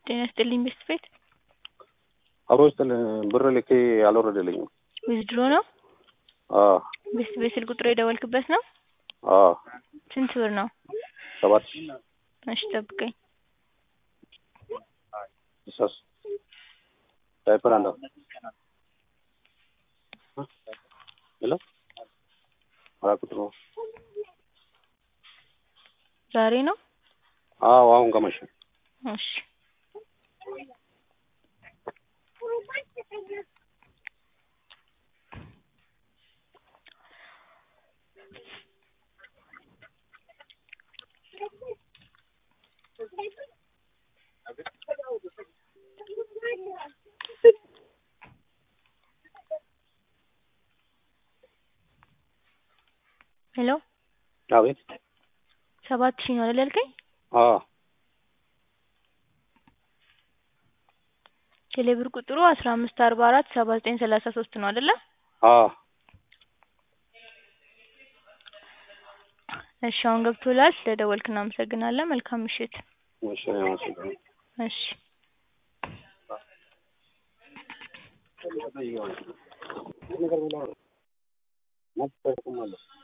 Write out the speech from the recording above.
ጤና ይስጥልኝ ቤስት ቤት አብሮ ስጥል ብር ልኬ አልወረደልኝም። ዊዝድሮ ነው? አዎ ቤስት ቤት ስልክ ቁጥሩ የደወልክበት ነው? አዎ ስንት ብር ነው? ሰባት እሺ ጠብቀኝ። እሷስ ዳይፐር አንዷ ሄሎ አራት ቁጥር ነው። ዛሬ ነው? አዎ አሁን ከመሸ እሺ ሄሎ አቤት ሰባት ሺህ ነው አይደል ያልከኝ? አዎ ቴሌብር ቁጥሩ አስራ አምስት አርባ አራት ሰባ ዘጠኝ ሰላሳ ሶስት ነው አይደለ? አዎ እሺ አሁን ገብቶላል። ስለደወልክ እናመሰግናለን። መልካም ምሽት። እሺ አመሰግናለሁ። እሺ ነገር ብላ